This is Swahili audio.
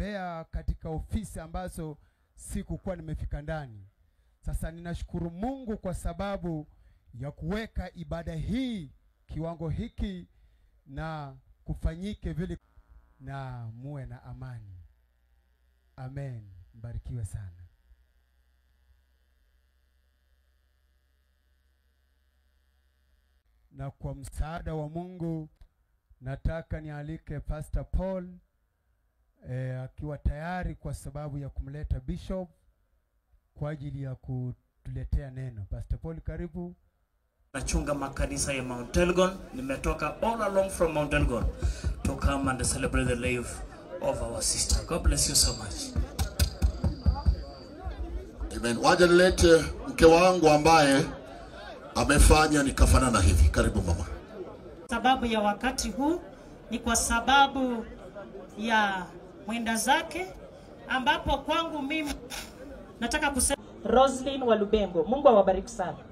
kutembea katika ofisi ambazo sikukuwa nimefika ndani. Sasa ninashukuru Mungu kwa sababu ya kuweka ibada hii kiwango hiki na kufanyike vile, na muwe na amani. Amen. Mbarikiwe sana. Na kwa msaada wa Mungu nataka nialike Pastor Paul eh, akiwa tayari kwa sababu ya kumleta Bishop kwa ajili ya kutuletea neno. Pastor Paul, karibu. nachunga makanisa ya Mount Elgon. Nimetoka all along from Mount Elgon to come and celebrate the life of our sister. God bless you so much. Amen. Waje nilete mke wangu ambaye amefanya nikafanana hivi. Karibu mama. sababu ya wakati huu ni kwa sababu ya mwenda zake, ambapo kwangu mimi nataka kusema Roslyn wa Lubengo, Mungu awabariki sana.